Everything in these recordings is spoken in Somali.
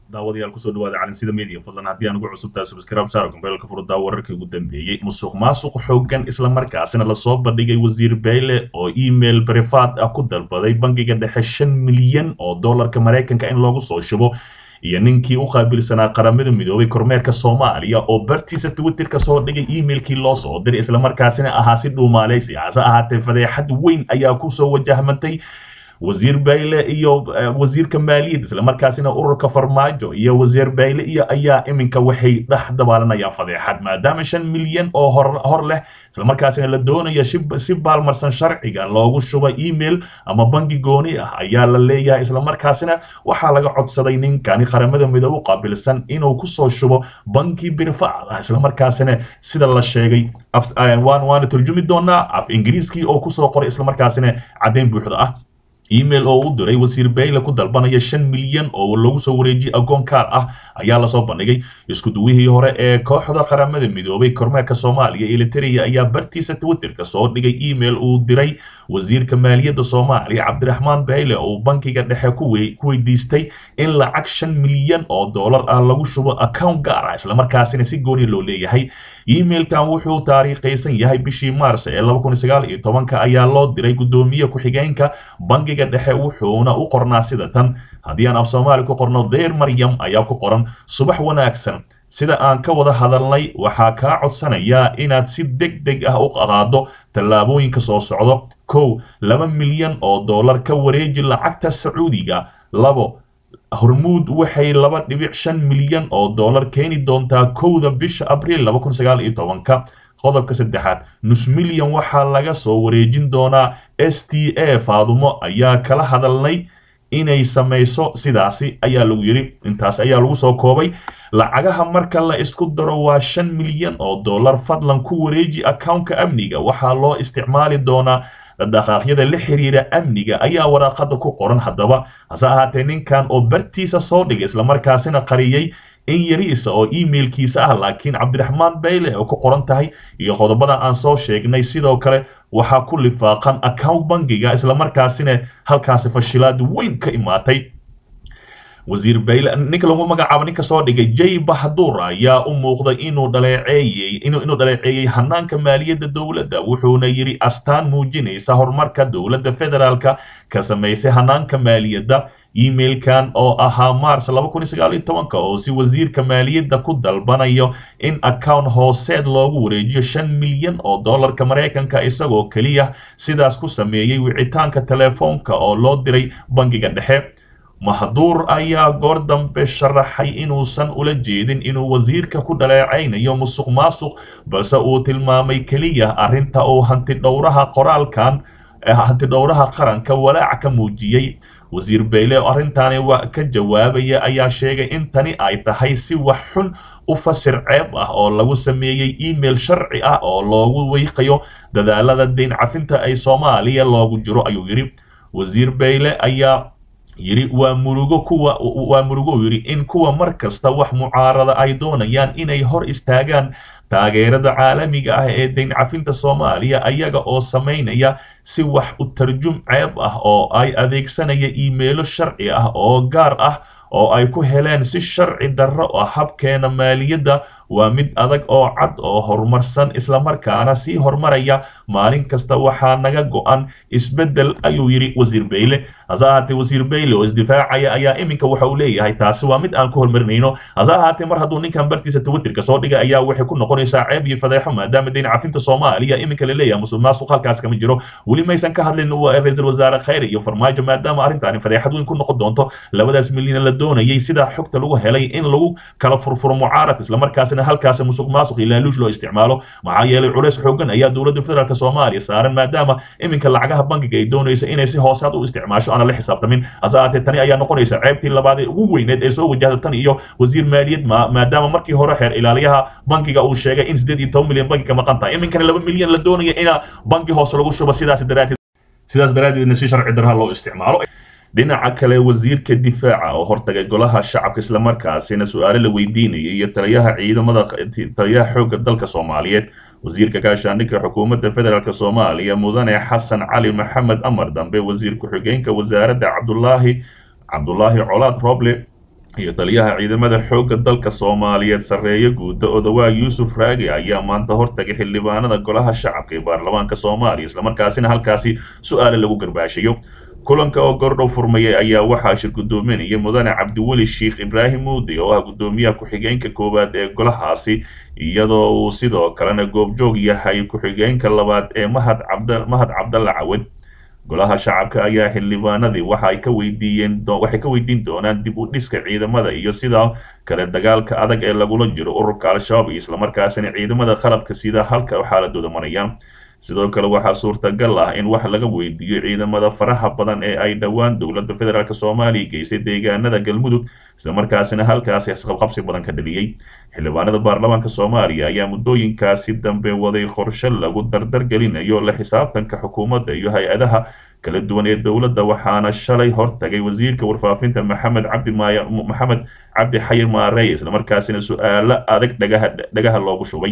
daawadayaal kusoo dhawaada calansida media fadlan haddii aan ugu cusubtahay subscribe saaro kumbeelka furdaa wararkii ugu dambeeyey musuq maasuq xoogan islamarkaasina lasoo bandhigay wasiir bayle oo email brifaad ah ku dalbaday bangiga dhexe shan milyan oo dollarka maraykanka in loogu soo shubo iyo ninkii u qaabilsanaa qaramada midoobay kormeerka soomaaliya oo bartiisa twitterka soo dhigay emailkii loo soo diray islamarkaasina ahaa si dhuumaaleysi hase ahaatee fadeexad weyn ayaa kusoo wajahmantay wasiir bayle iyo wasiirka maaliyadda islamarkaasina ururka farmaajo iyo wasiir bayle iyo ayaa iminka waxay dhex dabaalanayaan fadeexad maadaama shan milyan oo hor hor leh islamarkaasina la doonaya si baalmarsan sharciga loogu shubo email ama bangi gooni ah ayaa la leeyahay islamarkaasina waxaa laga codsaday ninkani qaramada midoobe u qaabilsan inuu kusoo shubo banki birfaad ah islamarkaasina sida la sheegay waana turjumi doonaa af ingiriiskii oo kusoo qoray islamarkaasina caddayn buuxda ah email oo u diray wasiir bayle ku dalbanaya shan milyan oo lagu soo wareejiyey agoon kaar ah ayaa lasoo bandhigay isku duwihii hore ee kooxda qaramada midoobay kormeerka soomaaliya eliteria ayaa bartiisa twitterka soo dhigay email uu diray wasiirka maaliyadda soomaaliya cabdiraxmaan bayle oo bankiga dhexe ku weydiistay in lacag shan milyan oo dollar ah lagu shubo account gaar ah islamarkaasina si gooni loo leeyahay emailkan wuxuu taariikhaysan yahay bishii maars ee laba kun sagaal iyo tobanka ayaa loo diray guddoomiye ku-xigeenka bankiga dhexe wuxuuna u qornaa sida tan haddii aan af soomaali ku qorno deer maryam ayaa ku qoran subax wanaagsan sida aan ka wada hadalnay waxaa kaa codsanayaa inaad si deg deg ah u qaado tallaabooyinka soo socdo kow laba milyan oo dollar ka wareeji lacagta sacuudiga labo hormuud waxay laba dhibic shan milyan oo dollar keeni doontaa kowda bisha abriil laba kun sagaal iyo tobanka qodobka saddexaad nus milyan waxaa laga soo wareejin doonaa s t a faadumo ayaa kala hadalnay inay samayso sidaasi ayaa lagu yidhi intaas ayaa lagu soo koobay lacagaha marka la isku daro waa shan milyan oo dollar fadlan ku wareeji accountka amniga waxaa loo isticmaali doonaa dhaqaaqyada la xiriira amniga ayaa waraaqada ku qoran haddaba hase ahaatee ninkan oo bartiisa soo dhigay islamarkaasina qariyey in yariisa oo emailkiisa ah laakiin cabdiraxmaan bayle oo ku qoran tahay iyo qodobada aan soo sheegnay sidoo kale waxaa ku lifaaqan account bangiga islamarkaasina halkaasi fashilaad weyn ka imaatay wasiir bayle ninka lagu magacaabo ninka soo dhigay jay bahdur ayaa u muuqday inuu dhaleeceeyey inuu dhaleeceeyey hanaanka maaliyadda dowladda wuxuuna yidhi astaan muujinaysa horumarka dowladda federaalka ka samaysay hanaanka maaliyadda emailkan oo ahaa mars laba kun iyo sagaal iyo tobanka oo si wasiirka maaliyadda ku dalbanayo in account hooseed loogu wareejiyo shan milyan oo dollarka maraykanka isagoo keliya sidaas ku sameeyey wicitaanka telefoonka oo loo diray bangiga dhexe mahduur ayaa goor dambe sharaxay inuusan ula jeedin inuu wasiirka ku dhaleecaynayo musuq maasuq balse uu tilmaamay keliya arrinta uu hantidhowraha qoraalkan hantidhowraha qaranka walaac ka muujiyey wasiir bayle oo arrintaani ka jawaabaya ayaa sheegay in tani ay tahay si wax xun u fasir ceeb ah oo lagu sameeyey email sharci ah oo loogu weyqayo dadaalada deyn cafinta ay soomaaliya loogu jiro ayuu yidhi wasiir bayle ayaa yidhi waa murugo kuwa waa murugo yidhi in kuwa mar kasta wax mucaarada ay doonayaan inay hor istaagaan taageerada caalamiga ah ee deyn cafinta soomaaliya ayaga oo samaynaya si wax u tarjum ceeb ah oo ay adeegsanaya iimeelo sharci ah oo gaar ah oo ay ku heleen si sharci darro ah habkeena maaliyadda waa mid adag oo cad oo horumarsan islamarkaana sii horumaraya maalin kasta waxaa naga go-an isbeddel ayuu yidhi wasiir bayle hase ahaatee wasiir bayle oo isdifaacaya ayaa iminka waxa uu leeyahay taasi waa mid aan ku horumarinayno hase ahaatee mar hadduu ninkan bartiisa twitterka soo dhigay ayaa waxay ku noqonaysaa ceeb iyo fadeexo maadaama deyn cafinta soomaaliya iminka la leeyahay musuq maasuq halkaas kama jiro weli maysan ka hadlin ra-iisul wasaare khayre iyo farmaajo maadaama arrintaani fadeexad weyn ku noqon doonto labadaas milyan la doonayay sidaa xogta lagu helay in lagu kala furfuro mucaaradka islamarkaasina halkaas musuq maasuq iyo laaluush loo isticmaalo maxaa yeelay culays xoogan ayaa dowladda federaalk soomaaliya saaran maadaama iminka lacagaha bankiga ay doonaysa inay si hoosaad u isticmaasho aana la xisaabtamin hase ahaatee tani ayaa noqonaysa ceebtii labaad ee ugu weyneed ee soo wajahda tan iyo wasiir maaliyad maadaama markii hore xeer ilaaliyaha bankiga uu sheegay in siddeed iyo toban milyan banki ka maqan tahay iminkana laba milyan la doonaya ina banki hoose lagu shubo sidaas daraadeed sidaas daraadeedna si sharci darha loo isticmaalo dhinaca kale wasiirka difaaca oo hortagay golaha shacabka islamarkaasina su-aalo la weydiinayay iyo taliyaha ciidamada taliyaha xoogga dalka soomaaliyeed wasiirka gaashaandhigga xukuumadda federaalk soomaaliya mudane xasan cali maxamed amar dambe wasiir ku-xigeenka wasaaradda cabdulaahi cabdulaahi colaad roble iyo taliyaha ciidamada xoogga dalka soomaaliyeed sarreeye guuda odawaa yuusuf raagi ayaa maanta hortagay xildhibaanada golaha shacabka ee baarlamaanka soomaaliya islamarkaasina halkaasi su-aale lagu garbaashayo kulanka oo gordhow furmayay ayaa waxaa shir guddoominaya mudane cabdiweli sheikh ibraahim muudi oo ah guddoomiyaha ku-xigeenka koowaad ee golahaasi iyadoo uu sidoo kalena goobjoog yahay ku-xigeenka labaad ee mahad cabd mahad cabdalla cawed golaha shacabka ayaa xildhibaanadii waxa ay ka weydiiyeen waxay ka weydiin doonaan dib u dhiska ciidamada iyo sidoo kale dagaalka adag ee lagula jiro ururka al-shabaab iyo islamarkaasina ciidamada qalabka sida halka xaaladooda marayaan sidoo kale waxaa suurtagal ah in wax laga weydiiyo ciidamada faraha badan ee ay dhowaan dowladda federaalk soomaaliya geysay deegaanada galmudug islamarkaasina halkaasi isqabqabsi badan ka dhaliyey xildhibaanada baarlamaanka soomaaliya ayaa muddooyinkaasi dambe waday qorshe lagu dardar gelinayo la xisaabtanka xukuumadda iyo hay-adaha kala duwan ee dowladda waxaana shalay hortagay wasiirka warfaafinta maxamed cabdi maaya maxamed cabdi xayir maarey islamarkaasina su-aalo adag dhagaha dhagaha loogu shubay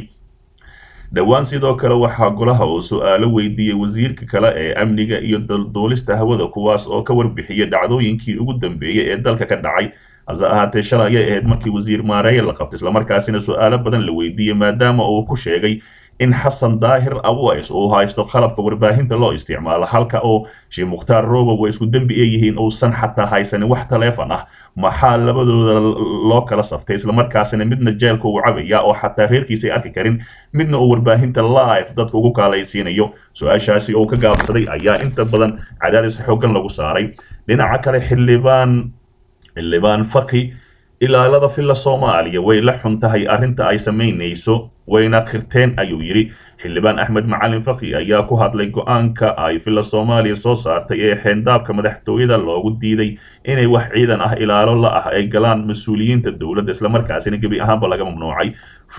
dhowaan sidoo kale waxaa golaha uu su-aalo weydiiyey wasiirka kale ee amniga iyo duulista hawada kuwaas oo ka warbixiyay dhacdooyinkii ugu dambeeyey ee dalka ka dhacay hase ahaatee shalay ayay ahayd markii wasiir maareeye la qabtay islamarkaasina su-aalo badan la weydiiyey maadaama uu ku sheegay in xasan daahir aweys uu haysto qalabka warbaahinta loo isticmaalo halka oo sheekh mukhtaar robow way isku dembi ee yihiin uusan xataa haysanin wax taleefon ah maxaa labadooda loo kala saftay islamarkaasina midna jeelka uu cabaya oo xataa reerkiisa ay arki karin midna uu warbaahinta live dadka ugu kaalaysiinayo su-aashaasi oo ka gaabsaday ayaa inta badan cadaadis xoogan lagu saaray dhinaca kale xildhibaan xildhibaan faki ilaalada filla soomaaliya way la xun tahay arrinta ay samaynayso wayna khirteen ayuu yidhi xildhibaan axmed macalin faki ayaa ku hadlay go-aanka ay filla soomaaliya soo saartay ee xeendaabka madaxtooyada loogu diiday inay wax ciidan ah ilaalo la ah ay galaan mas-uuliyiinta dowladda islamarkaasina gebi ahaanba laga mamnuucay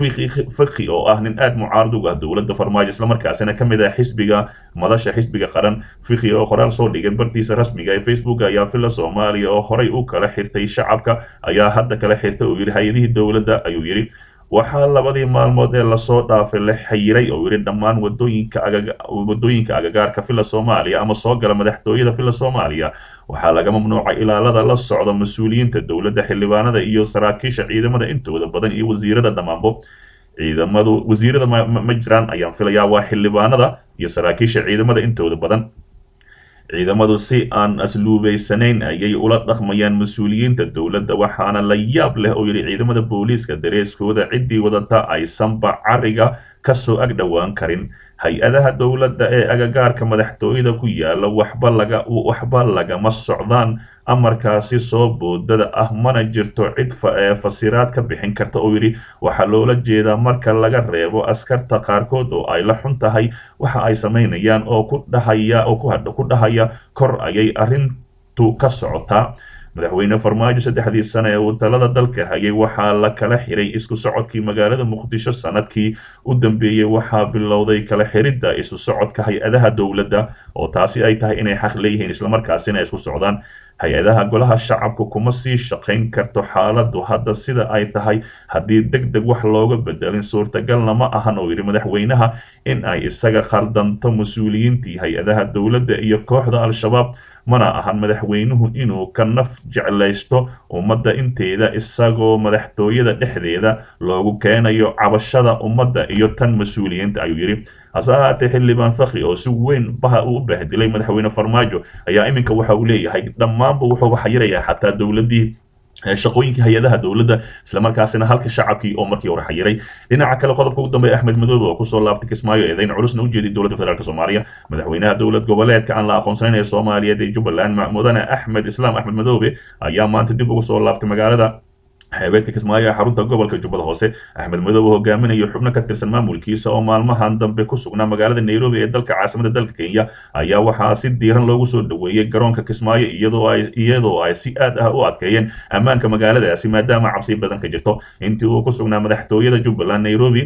faki oo ah nin aad mucaarad uga ah dowladda farmaajo islamarkaasina ka mid ah xisbiga madasha xisbiga qaran fiki oo qoraal soo dhigay bartiisa rasmiga ee facebook ayaa filla soomaaliya oo horay u kala xirtay shacabka ayaa hadda kala xirtay oo yidhi hay-adihii dowladda ayuu yidhi waxaa labadii maalmood ee lasoo dhaafay la xayiray oo yidhi dhammaan wadooyinka wadooyinka agagaarka filla soomaaliya ama soo gala madaxtooyada filla soomaaliya waxaa laga mamnuucay ilaalada la socda mas-uuliyiinta dowladda xildhibaanada iyo saraakiisha ciidamada intooda badan iyo wasiirada dhammaanbo ciidamadu wasiirada ma jiraan ayaan filayaa waa xildhibaanada iyo saraakiisha ciidamada intooda badan ciidamadu si aan asluubaysanayn ayay ula dhaqmayaan mas-uuliyiinta dowladda waxaana la yaab leh oo yidhi ciidamada booliiska dareeskooda ciddii wadata aysanba cariga kasoo ag dhowaan karin hay-adaha dowladda ee agagaarka madaxtooyada ku yaala waxba laga waxba lagama socdaan amarkaasi soo boodada ah mana jirto cid fasiraad ka bixin karta oo yidhi waxaa loola jeedaa marka laga reebo askarta qaarkood oo ay la xun tahay waxa ay samaynayaan oo ku dhahaya oo ku dhahaya kor ayay arrintu ka socotaa madaxweyne farmaajo saddexdii sane ee uu talada dalka hayay waxaa la kala xiray isku socodkii magaalada muqdisho sanadkii u dambeeyey waxaa bilowday kala xiridda isu socodka hay-adaha dowladda oo taasi ay tahay inay xaq leeyihiin islamarkaasina isku socdaan hay-adaha golaha shacabka kuma sii shaqayn karto xaaladdu hadda sida ay tahay haddii deg deg wax looga bedelin suurtagalna ma ahan oo yidhi madaxweynaha in ay isaga khaldanto mas-uuliyiintii hay-adaha dowladda iyo kooxda al-shabaab mana ahan madaxweynuhu inuu ka naf jeclaysto ummadda inteeda isagoo madaxtooyada dhexdeeda loogu keenayo cabashada ummadda iyo tan mas-uuliyiinta ayuu yidhi hase ahaatee xildhibaan fakri oo si weyn baha uu bahdilay madaxweyne farmaajo ayaa iminka waxa uu leeyahay dhammaanba wuxuu xayirayaa xataa dowladdii shaqooyinkii hay-adaha dowladda islamarkaasina halka shacabkii oo markii hore xayiray dhinaca kale qodobka ugu dambeeya axmed madoobe oo kusoo laabtay kismaayo eedayn culusna u jeeday dowladda federaalk soomaaliya madaxweynaha dowlad goboleedka aan la aqoonsanayn ee soomaaliyeed ee jubbaland mudane axmed islaam axmed madoobe ayaa maanta dib ugu soo laabtay magaalada xeebeedka kismaayo ee xarunta gobolka jubbada hoose axmed madoobe hogaaminayo xubno ka tirsan maamulkiisa oo maalmahan dambe ku sugnaa magaalada nairobi ee dalka caasimada dalka kenya ayaa waxaa si diiran loogu soo dhoweeyey garoonka kismaayo iyadoo ay iyadoo ay si aad ah u adkeeyeen ammaanka magaaladaasi maadaama cabsi badan ka jirto intii uu ku sugnaa madaxtooyada jubbaland nairobi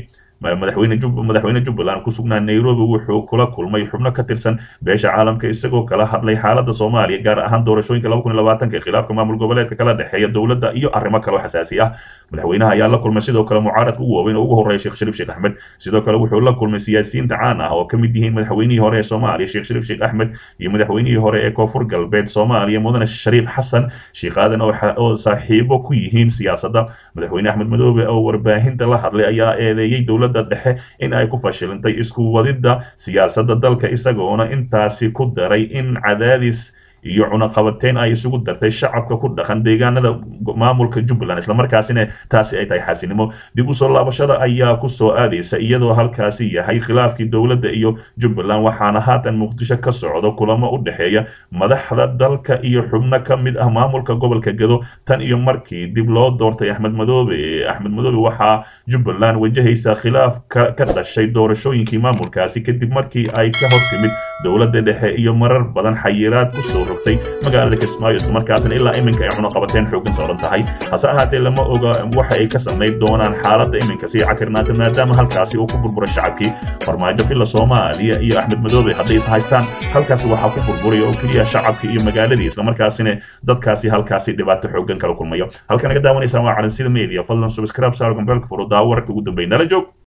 madaxweyne madaxweyne jubbaland ku sugnaa nairobi wuxuu kula kulmay xubno ka tirsan beesha caalamka isagoo kala hadlay xaaladda soomaaliya gaar ahaan doorashooyinka laba kun iyo labaatanka ee khilaafka maamul goboleedka kala dhexeeya dowladda iyo arrimo kale oo xasaasi ah madaxweynaha ayaa la kulmay sidoo kale mucaaradka ugu waaweyn oo ugu horreeya sheekh shariif sheekh axmed sidoo kale wuxuu la kulmay siyaasiyiinta caan ah oo ka mid yihiin madaxweynihii hore ee soomaaliya sheekh shariif sheekh axmed iyo madaxweynihii hore ee koonfur galbeed soomaaliya mudane shariif xasan sheekh aadan oo saaxiibo ku yihiin siyaasadda madaxweyne axmed madoobe oo warbaahinta la hadlay ayaa eedeeyey dowladda dhexe in ay ku fashilintay isku wadidda siyaasadda dalka isagoona intaasi ku daray in cadaadis iyo cunaqabateyn ay isugu dartay shacabka ku dhaqan deegaanada maamulka jubbaland islamarkaasina taasi ay tahay xaasinimo dib u soo laabashada ayaa ku soo aadaysa iyadoo halkaasi yahay khilaafkii dowladda iyo jubbaland waxaana haatan muqdisho ka socdo kulamo u dhexeeya madaxda dalka iyo xubno ka mid ah maamulka gobolka gedo tan iyo markii dib loo doortay axmed madoobe axmed madoobe waxaa jubbaland wajahaysa khilaaf ka dhashay doorashooyinkii maamulkaasi kadib markii ay ka hor timid dowladda dhexe iyo marar badan xayiraad kusoo rogtay magaalada kismaayo islamarkaasina ilaa iminka ay cunaqabateen xooggan saaran tahay hase ahaatee lama oga waxa ay ka samayn doonaan xaaladda iminka sii cakirnaata maadaama halkaasi uu ku burburay shacabkii farmaajo filla soomaaliya iyo axmed madoobe hadday is haystaan halkaasi waxaa ku burburaya oo keliya shacabkii iyo magaaladii islamarkaasina dadkaasi halkaasi dhibaato xooggan kala kulmayo halka naga daawanaysaan waa calansida media fadlan subscribe saar gombeelka furo daawo wararka ugu dambeyn nala joog